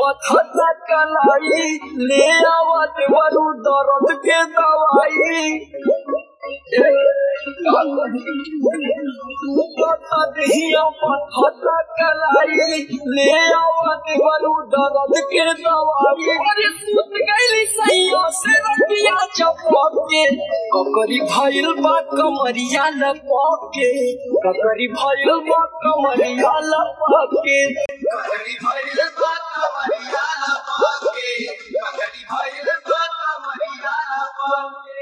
पथता कलाई ले आवत वरु दर्द के दवाई दहिया पथता कलाई ले आवत वरु दर्द के दवाई अरे सुत गइली सैया से रतिया चपके ककरी भइल बा कमरिया लपके ककरी भइल बा कमरिया लपके ककड़ी भइल बा कमरिया लपाके ककड़ी भइल बा कमरिया लपाके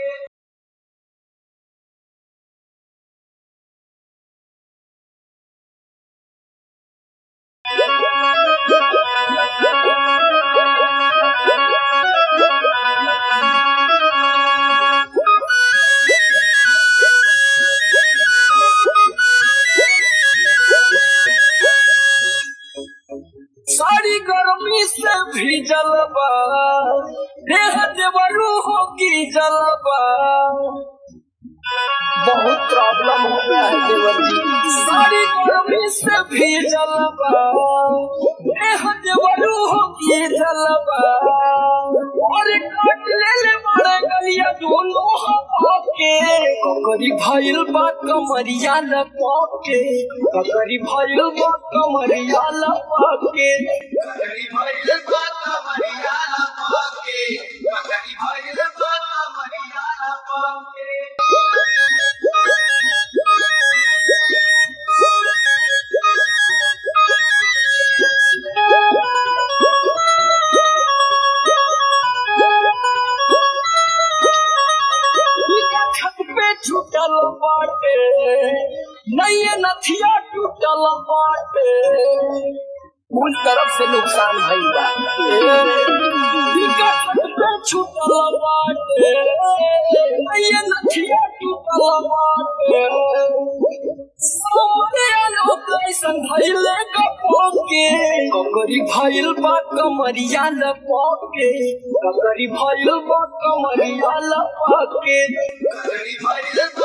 सारी गर्मी से भीजल बा देह देवरू हो गिरजल बा बहुत प्रॉब्लम हो गया है देवर जी सारी गर्मी से भीजल बा देह देवरू हो गिरजल बा और काट ले ले मारे गलिया दोनों हवा के ककरी भइल बा कमरिया लपके ककरी भइल बा कमरिया लपके ककड़ी भइल बा कमरिया लपाके ककड़ी भइल बा कमरिया लपाके इनका छत पे छूटल बाटे नैये नथिया टूटल बाटे उन तरफ से नुकसान भइल बा इनका छत पे छूटल बाटे नैये नथिया टूटल बाटे सोने लोग कैसन भइले कपोके ककरी भइल बा कमरिया लपके ककरी भइल बा कमरिया लपके ककड़ी भइल